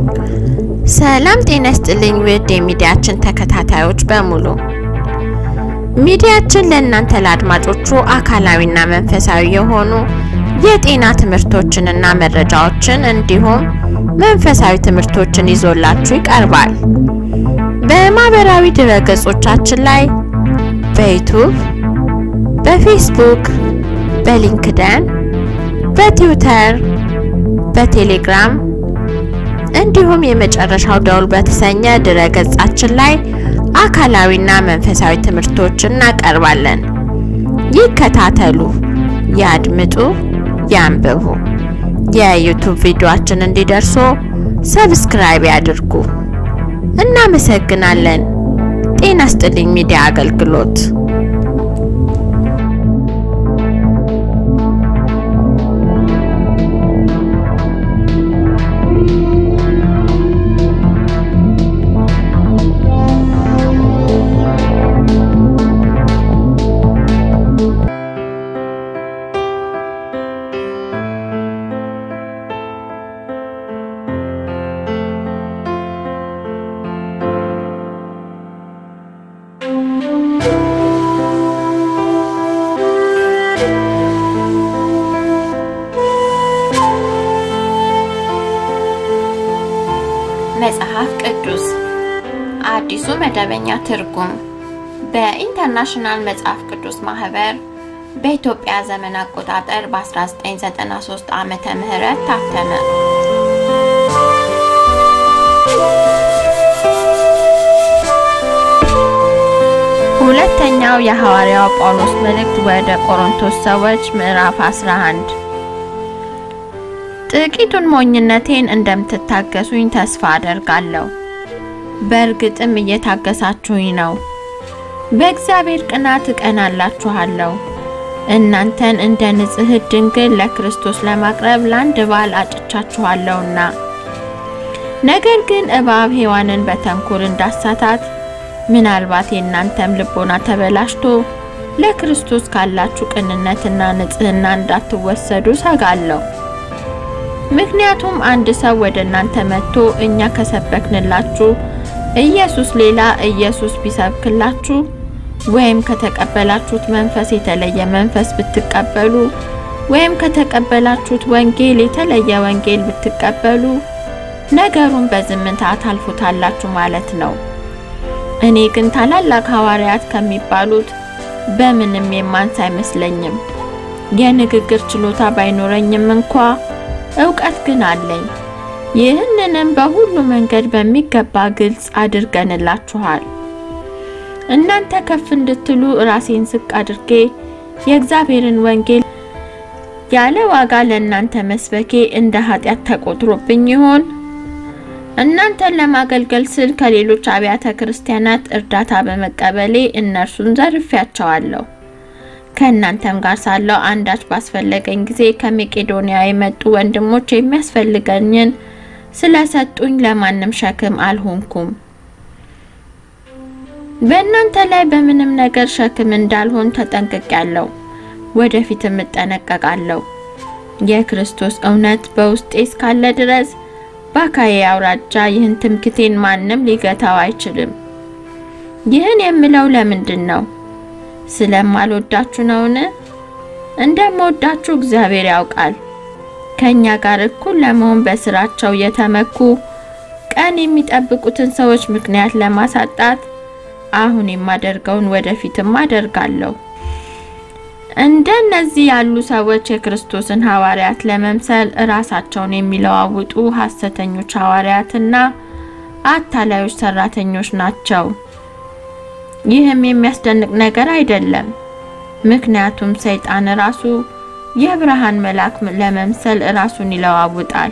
ሰላም ጤና ይስጥልኝ ውድ የሚዲያችን ተከታታዮች በሙሉ ሚዲያችን ለእናንተ ለአድማጮቹ አካላዊና መንፈሳዊ የሆኑ የጤና ትምህርቶችንና መረጃዎችን እንዲሁም መንፈሳዊ ትምህርቶችን ይዞላችሁ ይቀርባል። በማህበራዊ ድረገጾቻችን ላይ በዩቱብ፣ በፌስቡክ፣ በሊንክደን፣ በትዊተር፣ በቴሌግራም እንዲሁም የመጨረሻው ደውል በተሰኘ ድረገጻችን ላይ አካላዊና መንፈሳዊ ትምህርቶችን እናቀርባለን። ይከታተሉ፣ ያድምጡ፣ ያንብቡ። የዩቱብ ቪዲዮአችን እንዲደርሱ ሰብስክራይብ ያድርጉ። እናመሰግናለን። ጤና ይስጥልኝ ሚዲያ አገልግሎት መጽሐፍ ቅዱስ አዲሱ መደበኛ ትርጉም በኢንተርናሽናል መጽሐፍ ቅዱስ ማህበር በኢትዮጵያ ዘመን አቆጣጠር በ1993 ዓመተ ምህረት ታተመ። ሁለተኛው የሐዋርያው ጳውሎስ መልእክት ወደ ቆሮንቶስ ሰዎች ምዕራፍ 11 ጥቂቱን ሞኝነቴን እንደምትታገሱኝ ተስፋ አደርጋለሁ። በእርግጥም እየታገሳችሁኝ ነው። በእግዚአብሔር ቅናት እቀናላችኋለሁ። እናንተን እንደ ንጽሕት ድንግል ለክርስቶስ ለማቅረብ ለአንድ ባል አጭቻችኋለሁና። ነገር ግን እባብ ሔዋንን በተንኮል እንዳሳታት ምናልባት የእናንተም ልቦና ተበላሽቶ ለክርስቶስ ካላችሁ ቅንነትና ንጽሕና እንዳትወሰዱ ሰጋለሁ። ምክንያቱም አንድ ሰው ወደ እናንተ መጥቶ እኛ ከሰበክንላችሁ ኢየሱስ ሌላ ኢየሱስ ቢሰብክላችሁ ወይም ከተቀበላችሁት መንፈስ የተለየ መንፈስ ብትቀበሉ ወይም ከተቀበላችሁት ወንጌል የተለየ ወንጌል ብትቀበሉ ነገሩን በዝምታ ታልፉታላችሁ ማለት ነው። እኔ ግን ታላላቅ ሐዋርያት ከሚባሉት በምንም የማንስ አይመስለኝም። የንግግር ችሎታ ባይኖረኝም እንኳ እውቀት ግን አለኝ። ይህንንም በሁሉ መንገድ በሚገባ ግልጽ አድርገንላችኋል። እናንተ ከፍ እንድትሉ ራሴን ዝቅ አድርጌ የእግዚአብሔርን ወንጌል ያለ ዋጋ ለእናንተ መስበኬ እንደ ኃጢአት ተቆጥሮብኝ ይሆን? እናንተን ለማገልገል ስል ከሌሎች አብያተ ክርስቲያናት እርዳታ በመቀበሌ እነርሱን ዘርፌያቸዋለሁ። ከእናንተም ጋር ሳለው አንዳች ባስፈለገኝ ጊዜ ከመቄዶንያ የመጡ ወንድሞች የሚያስፈልገኝን ስለሰጡኝ ለማንም ሸክም አልሆንኩም። በእናንተ ላይ በምንም ነገር ሸክም እንዳልሆን ተጠንቅቄያለሁ፣ ወደፊትም እጠነቀቃለሁ። የክርስቶስ እውነት በውስጤ እስካለ ድረስ በአካዬ አውራጃ ይህን ትምክቴን ማንም ሊገታው አይችልም። ይህን የምለው ለምንድን ነው? ስለማልወዳችሁ ነውን? እንደምወዳችሁ እግዚአብሔር ያውቃል። ከኛ ጋር እኩል ለመሆን በስራቸው የተመኩ ቀን የሚጠብቁትን ሰዎች ምክንያት ለማሳጣት አሁን የማደርገውን ወደፊትም አደርጋለሁ። እንደነዚህ ያሉ ሰዎች የክርስቶስን ሐዋርያት ለመምሰል ራሳቸውን የሚለዋውጡ ሐሰተኞች ሐዋርያትና አታላዮች ሰራተኞች ናቸው። ይህም የሚያስደንቅ ነገር አይደለም። ምክንያቱም ሰይጣን ራሱ የብርሃን መልአክ ለመምሰል ራሱን ይለዋውጣል።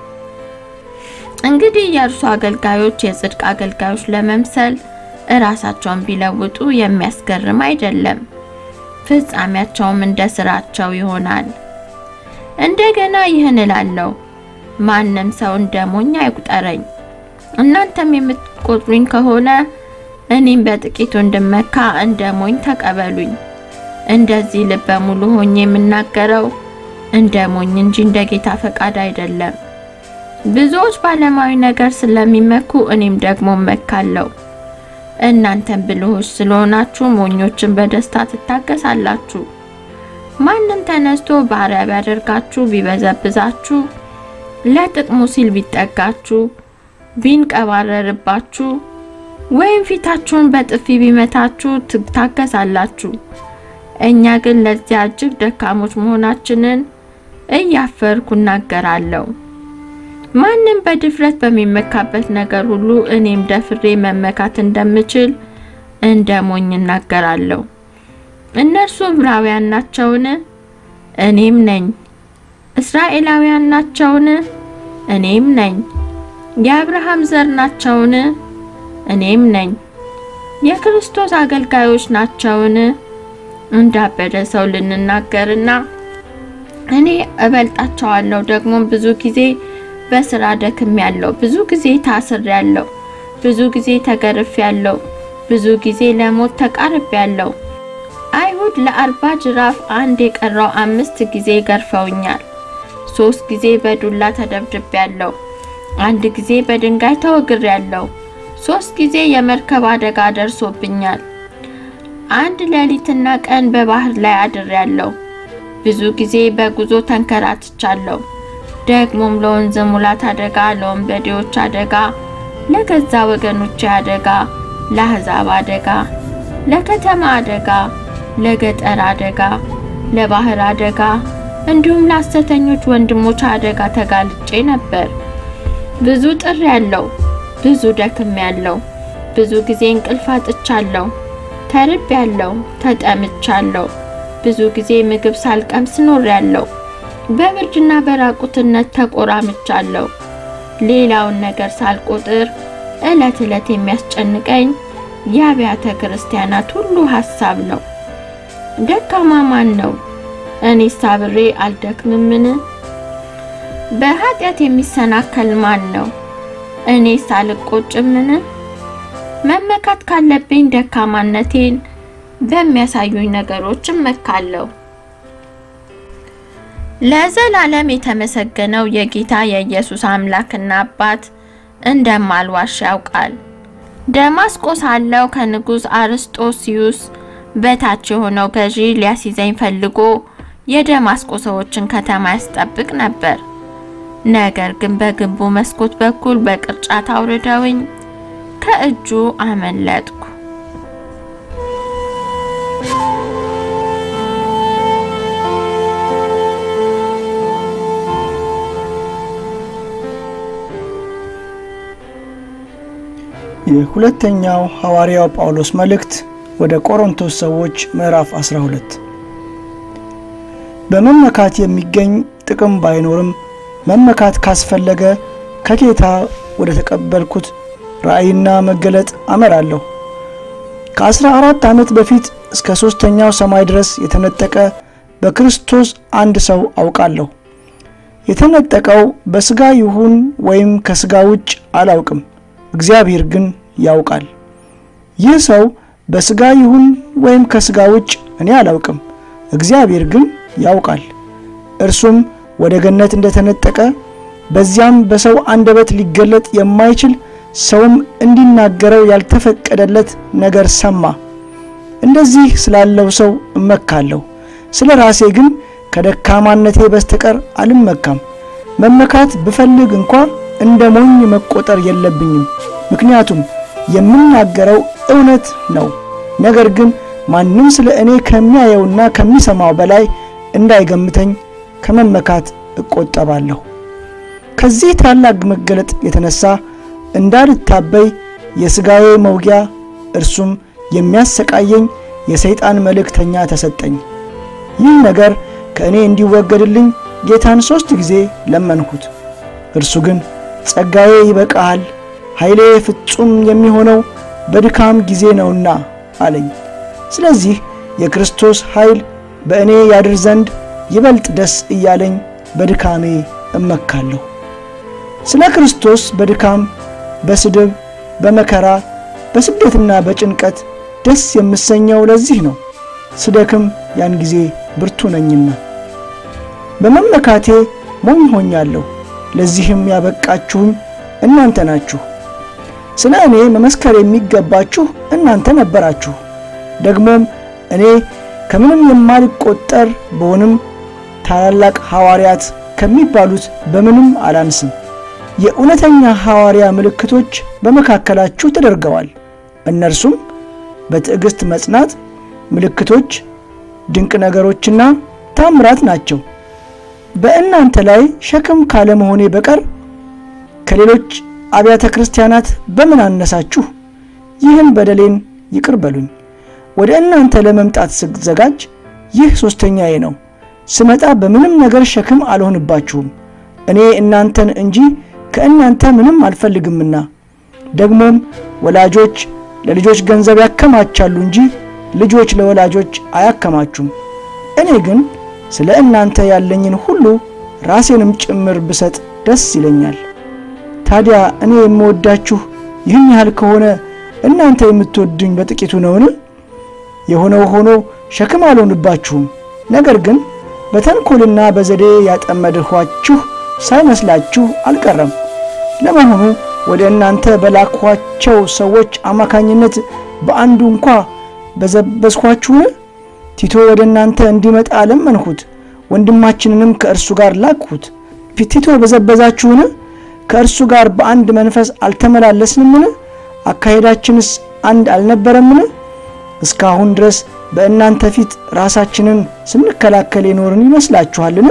እንግዲህ የእርሱ አገልጋዮች የጽድቅ አገልጋዮች ለመምሰል እራሳቸውን ቢለውጡ የሚያስገርም አይደለም። ፍጻሜያቸውም እንደ ስራቸው ይሆናል። እንደገና ይህን እላለሁ፣ ማንም ሰው እንደ ሞኝ አይቁጠረኝ። እናንተም የምትቆጥሩኝ ከሆነ እኔም በጥቂቱ እንድመካ እንደ ሞኝ ተቀበሉኝ። እንደዚህ ልበ ሙሉ ሆኜ የምናገረው እንደ ሞኝ እንጂ እንደ ጌታ ፈቃድ አይደለም። ብዙዎች በዓለማዊ ነገር ስለሚመኩ እኔም ደግሞ እመካለሁ። እናንተም ብልሆች ስለሆናችሁ ሞኞችን በደስታ ትታገሳላችሁ። ማንም ተነስቶ ባሪያ ቢያደርጋችሁ፣ ቢበዘብዛችሁ፣ ለጥቅሙ ሲል ቢጠጋችሁ፣ ቢንቀባረርባችሁ ወይም ፊታችሁን በጥፊ ቢመታችሁ ትታገሳላችሁ። እኛ ግን ለዚያ እጅግ ደካሞች መሆናችንን እያፈርኩ እናገራለሁ። ማንም በድፍረት በሚመካበት ነገር ሁሉ እኔም ደፍሬ መመካት እንደምችል እንደ ሞኝ እናገራለሁ። እነርሱ ዕብራውያን ናቸውን? እኔም ነኝ። እስራኤላውያን ናቸውን? እኔም ነኝ። የአብርሃም ዘር ናቸውን? እኔም ነኝ። የክርስቶስ አገልጋዮች ናቸውን? እንዳበደ ሰው ልንናገርና እኔ እበልጣቸዋለሁ ደግሞ ብዙ ጊዜ በስራ ደክም ያለው ብዙ ጊዜ ታስር ያለው ብዙ ጊዜ ተገርፍ ያለው ብዙ ጊዜ ለሞት ተቃርብ ያለው አይሁድ ለአርባ ጅራፍ አንድ የቀረው አምስት ጊዜ ገርፈውኛል። ሶስት ጊዜ በዱላ ተደብድቤ ያለው አንድ ጊዜ በድንጋይ ተወግር ያለው ሶስት ጊዜ የመርከብ አደጋ ደርሶብኛል። አንድ ሌሊትና ቀን በባህር ላይ አድር ያለው ብዙ ጊዜ በጉዞ ተንከራትቻለሁ። ደግሞም ለወንዝ ሙላት አደጋ፣ ለወንበዴዎች አደጋ፣ ለገዛ ወገኖቼ አደጋ፣ ለአሕዛብ አደጋ፣ ለከተማ አደጋ፣ ለገጠር አደጋ፣ ለባህር አደጋ እንዲሁም ለሐሰተኞች ወንድሞች አደጋ ተጋልጬ ነበር። ብዙ ጥር ያለው ብዙ ደክም ያለው ብዙ ጊዜ እንቅልፍ አጥቻለሁ። ተርብ ያለው ተጠምቻለሁ። ብዙ ጊዜ ምግብ ሳልቀምስ ኖር ያለው በብርድና በራቁትነት ተቆራምቻለሁ። ሌላውን ነገር ሳልቆጥር ዕለት ዕለት የሚያስጨንቀኝ የአብያተ ክርስቲያናት ሁሉ ሐሳብ ነው። ደካማ ማን ነው? እኔስ አብሬ አልደክምምን? በኃጢአት የሚሰናከል ማን ነው? እኔስ አልቆጭምን? መመካት ካለብኝ ደካማነቴን በሚያሳዩኝ ነገሮች እመካለሁ። ለዘላለም የተመሰገነው የጌታ የኢየሱስ አምላክና አባት እንደማልዋሽ ያውቃል። ደማስቆ ሳለሁ ከንጉሥ አርስጦስዩስ በታች የሆነው ገዢ ሊያስይዘኝ ፈልጎ የደማስቆ ሰዎችን ከተማ ያስጠብቅ ነበር። ነገር ግን በግንቡ መስኮት በኩል በቅርጫት አውርደውኝ ከእጁ አመለጥኩ። የሁለተኛው ሐዋርያው ጳውሎስ መልእክት ወደ ቆሮንቶስ ሰዎች ምዕራፍ 12 በመመካት የሚገኝ ጥቅም ባይኖርም መመካት ካስፈለገ ከጌታ ወደ ተቀበልኩት ራእይና መገለጥ አመራለሁ። ከአስራ አራት ዓመት በፊት እስከ ሦስተኛው ሰማይ ድረስ የተነጠቀ በክርስቶስ አንድ ሰው አውቃለሁ። የተነጠቀው በሥጋ ይሁን ወይም ከሥጋ ውጭ አላውቅም፣ እግዚአብሔር ግን ያውቃል። ይህ ሰው በሥጋ ይሁን ወይም ከሥጋ ውጭ እኔ አላውቅም፣ እግዚአብሔር ግን ያውቃል። እርሱም ወደ ገነት እንደተነጠቀ በዚያም በሰው አንደበት ሊገለጥ የማይችል ሰውም እንዲናገረው ያልተፈቀደለት ነገር ሰማ። እንደዚህ ስላለው ሰው እመካለሁ። ስለ ራሴ ግን ከደካማነቴ በስተቀር አልመካም። መመካት ብፈልግ እንኳ እንደ ሞኝ መቆጠር የለብኝም። ምክንያቱም የምናገረው እውነት ነው። ነገር ግን ማንም ስለ እኔ ከሚያየውና ከሚሰማው በላይ እንዳይገምተኝ ከመመካት እቆጠባለሁ። ከዚህ ታላቅ መገለጥ የተነሳ እንዳልታበይ የሥጋዬ መውጊያ እርሱም የሚያሰቃየኝ የሰይጣን መልእክተኛ ተሰጠኝ። ይህ ነገር ከእኔ እንዲወገድልኝ ጌታን ሦስት ጊዜ ለመንሁት። እርሱ ግን ጸጋዬ ይበቃሃል፣ ኃይሌ ፍጹም የሚሆነው በድካም ጊዜ ነውና አለኝ። ስለዚህ የክርስቶስ ኃይል በእኔ ያድር ዘንድ ይበልጥ ደስ እያለኝ በድካሜ እመካለሁ። ስለ ክርስቶስ በድካም በስድብ፣ በመከራ፣ በስደትና በጭንቀት ደስ የምሰኘው ለዚህ ነው። ስደክም ያን ጊዜ ብርቱ ነኝና። በመመካቴ ሞኝ ሆኛለሁ፣ ለዚህም ያበቃችሁኝ እናንተ ናችሁ። ስለ እኔ መመስከር የሚገባችሁ እናንተ ነበራችሁ። ደግሞም እኔ ከምንም የማልቆጠር በሆንም ታላላቅ ሐዋርያት ከሚባሉት በምንም አላንስም። የእውነተኛ ሐዋርያ ምልክቶች በመካከላችሁ ተደርገዋል። እነርሱም በትዕግሥት መጽናት፣ ምልክቶች፣ ድንቅ ነገሮችና ታምራት ናቸው። በእናንተ ላይ ሸክም ካለመሆኔ በቀር ከሌሎች አብያተ ክርስቲያናት በምን አነሳችሁ? ይህን በደሌን ይቅር በሉኝ። ወደ እናንተ ለመምጣት ስዘጋጅ ይህ ሦስተኛዬ ነው። ስመጣ በምንም ነገር ሸክም አልሆንባችሁም። እኔ እናንተን እንጂ ከእናንተ ምንም አልፈልግምና። ደግሞም ወላጆች ለልጆች ገንዘብ ያከማቻሉ እንጂ ልጆች ለወላጆች አያከማቹም። እኔ ግን ስለ እናንተ ያለኝን ሁሉ ራሴንም ጭምር ብሰጥ ደስ ይለኛል። ታዲያ እኔ የምወዳችሁ ይህን ያህል ከሆነ እናንተ የምትወዱኝ በጥቂቱ ነውን? የሆነው ሆኖ ሸክም አልሆንባችሁም። ነገር ግን በተንኮልና በዘዴ ያጠመድኋችሁ ሳይመስላችሁ አልቀረም። ለመሆኑ ወደ እናንተ በላኳቸው ሰዎች አማካኝነት በአንዱ እንኳ በዘበዝኳችሁን? ቲቶ ወደ እናንተ እንዲመጣ ለመንሁት፣ ወንድማችንንም ከእርሱ ጋር ላክሁት። ቲቶ በዘበዛችሁን? ከእርሱ ጋር በአንድ መንፈስ አልተመላለስንምን? አካሄዳችንስ አንድ አልነበረምን? እስካሁን ድረስ በእናንተ ፊት ራሳችንን ስንከላከል የኖርን ይመስላችኋልን?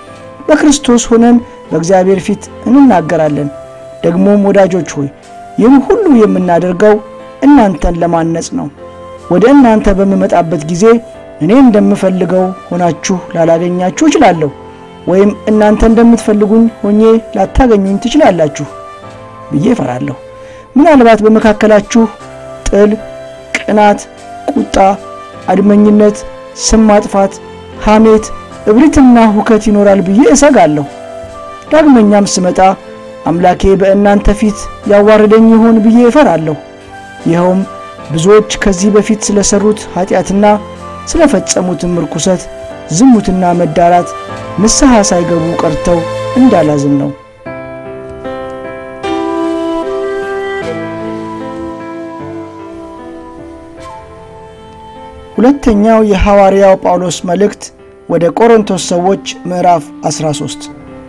በክርስቶስ ሆነን በእግዚአብሔር ፊት እንናገራለን። ደግሞም ወዳጆች ሆይ ይህን ሁሉ የምናደርገው እናንተን ለማነጽ ነው። ወደ እናንተ በምመጣበት ጊዜ እኔ እንደምፈልገው ሆናችሁ ላላገኛችሁ እችላለሁ፣ ወይም እናንተ እንደምትፈልጉኝ ሆኜ ላታገኙኝ ትችላላችሁ ብዬ እፈራለሁ። ምናልባት በመካከላችሁ ጥል፣ ቅናት፣ ቁጣ፣ አድመኝነት፣ ስም ማጥፋት፣ ሐሜት፣ እብሪትና ሁከት ይኖራል ብዬ እሰጋለሁ። ዳግመኛም ስመጣ አምላኬ በእናንተ ፊት ያዋርደኝ ይሆን ብዬ እፈራለሁ። ይኸውም ብዙዎች ከዚህ በፊት ስለሰሩት ኃጢአትና ስለፈጸሙትም ርኩሰት፣ ዝሙትና መዳራት ንስሐ ሳይገቡ ቀርተው እንዳላዝን ነው። ሁለተኛው የሐዋርያው ጳውሎስ መልእክት ወደ ቆሮንቶስ ሰዎች ምዕራፍ 13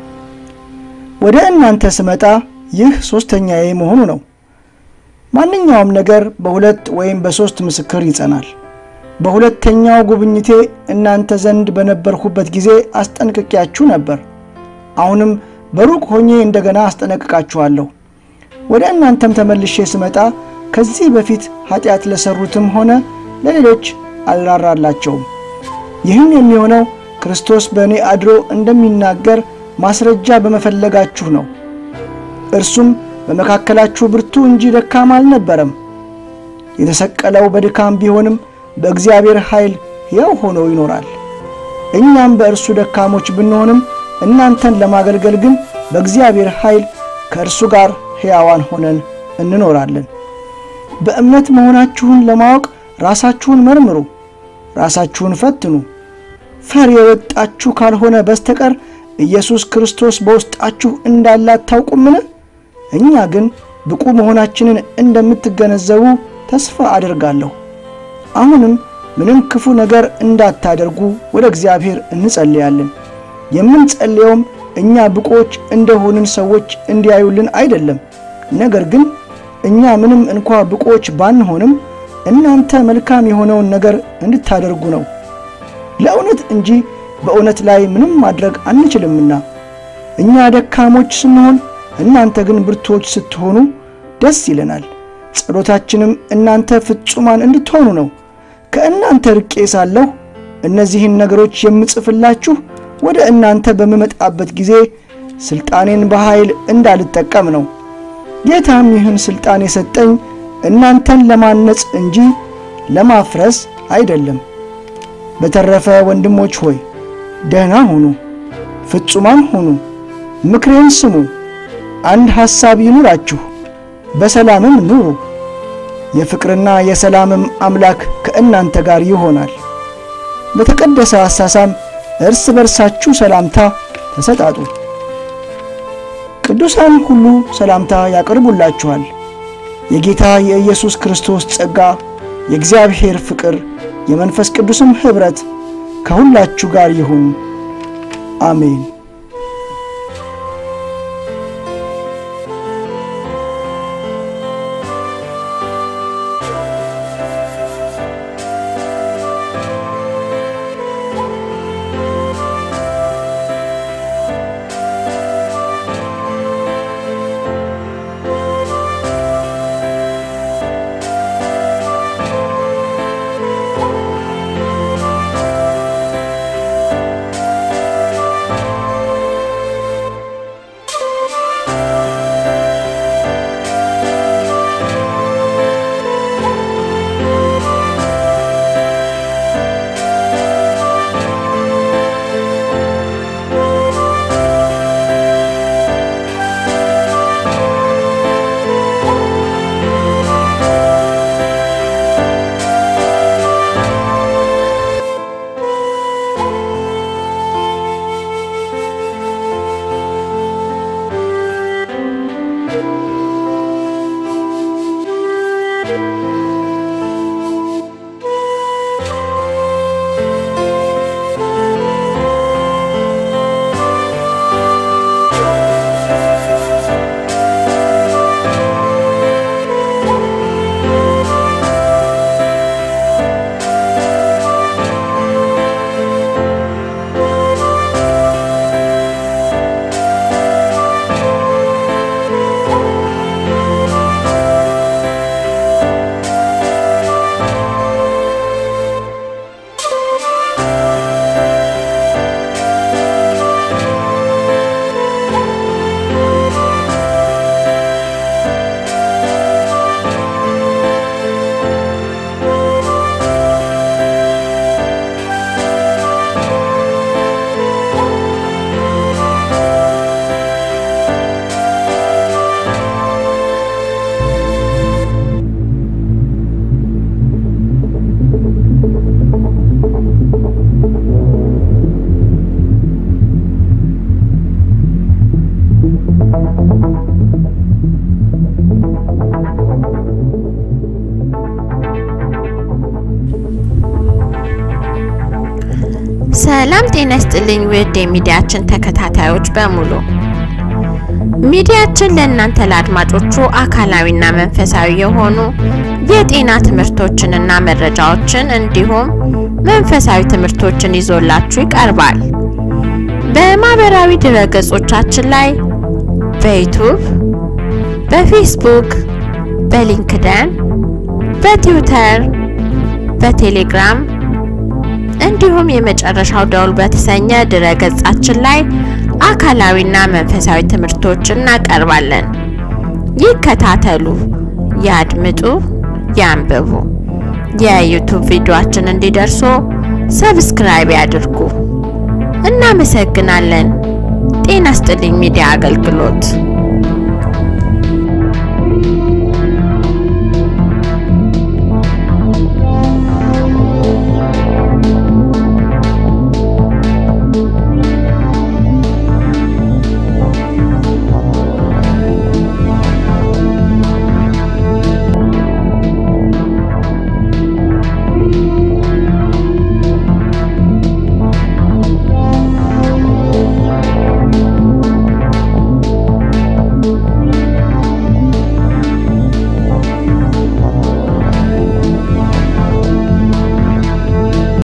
ወደ እናንተ ስመጣ ይህ ሦስተኛዬ መሆኑ ነው። ማንኛውም ነገር በሁለት ወይም በሦስት ምስክር ይጸናል። በሁለተኛው ጉብኝቴ እናንተ ዘንድ በነበርሁበት ጊዜ አስጠንቅቄያችሁ ነበር። አሁንም በሩቅ ሆኜ እንደገና አስጠነቅቃችኋለሁ። ወደ እናንተም ተመልሼ ስመጣ ከዚህ በፊት ኃጢአት ለሠሩትም ሆነ ለሌሎች አልራራላቸውም። ይህም የሚሆነው ክርስቶስ በእኔ አድሮ እንደሚናገር ማስረጃ በመፈለጋችሁ ነው። እርሱም በመካከላችሁ ብርቱ እንጂ ደካማ አልነበረም። የተሰቀለው በድካም ቢሆንም በእግዚአብሔር ኃይል ሕያው ሆኖ ይኖራል። እኛም በእርሱ ደካሞች ብንሆንም እናንተን ለማገልገል ግን በእግዚአብሔር ኃይል ከእርሱ ጋር ሕያዋን ሆነን እንኖራለን። በእምነት መሆናችሁን ለማወቅ ራሳችሁን መርምሩ፣ ራሳችሁን ፈትኑ። ፈር የወጣችሁ ካልሆነ በስተቀር ኢየሱስ ክርስቶስ በውስጣችሁ እንዳለ አታውቁምን? እኛ ግን ብቁ መሆናችንን እንደምትገነዘቡ ተስፋ አደርጋለሁ። አሁንም ምንም ክፉ ነገር እንዳታደርጉ ወደ እግዚአብሔር እንጸልያለን። የምንጸልየውም እኛ ብቁዎች እንደሆንን ሰዎች እንዲያዩልን አይደለም። ነገር ግን እኛ ምንም እንኳ ብቁዎች ባንሆንም እናንተ መልካም የሆነውን ነገር እንድታደርጉ ነው፣ ለእውነት እንጂ በእውነት ላይ ምንም ማድረግ አንችልምና። እኛ ደካሞች ስንሆን እናንተ ግን ብርቱዎች ስትሆኑ ደስ ይለናል። ጸሎታችንም እናንተ ፍጹማን እንድትሆኑ ነው። ከእናንተ ርቄ ሳለሁ እነዚህን ነገሮች የምጽፍላችሁ ወደ እናንተ በምመጣበት ጊዜ ሥልጣኔን በኃይል እንዳልጠቀም ነው። ጌታም ይህን ሥልጣን የሰጠኝ እናንተን ለማነጽ እንጂ ለማፍረስ አይደለም። በተረፈ ወንድሞች ሆይ ደህና ሁኑ፣ ፍጹማን ሁኑ፣ ምክሬን ስሙ፣ አንድ ሐሳብ ይኑራችሁ፣ በሰላምም ኑሩ። የፍቅርና የሰላምም አምላክ ከእናንተ ጋር ይሆናል። በተቀደሰ አሳሳም እርስ በርሳችሁ ሰላምታ ተሰጣጡ። ቅዱሳን ሁሉ ሰላምታ ያቀርቡላችኋል። የጌታ የኢየሱስ ክርስቶስ ጸጋ፣ የእግዚአብሔር ፍቅር፣ የመንፈስ ቅዱስም ኅብረት ከሁላችሁ ጋር ይሁን። አሜን። ሰላም ጤና ይስጥልኝ ውድ የሚዲያችን ተከታታዮች በሙሉ ሚዲያችን ለእናንተ ለአድማጮቹ አካላዊና መንፈሳዊ የሆኑ የጤና ትምህርቶችንና መረጃዎችን እንዲሁም መንፈሳዊ ትምህርቶችን ይዞላችሁ ይቀርባል። በማህበራዊ ድረገጾቻችን ላይ በዩቱብ፣ በፌስቡክ፣ በሊንክደን፣ በትዊተር፣ በቴሌግራም እንዲሁም የመጨረሻው ደውል በተሰኘ ድረገጻችን ላይ አካላዊና መንፈሳዊ ትምህርቶችን እናቀርባለን። ይከታተሉ፣ ያድምጡ፣ ያንብቡ። የዩቱብ ቪዲዮአችን እንዲደርሱ ሰብስክራይብ ያድርጉ። እናመሰግናለን። ጤና ይስጥልኝ ሚዲያ አገልግሎት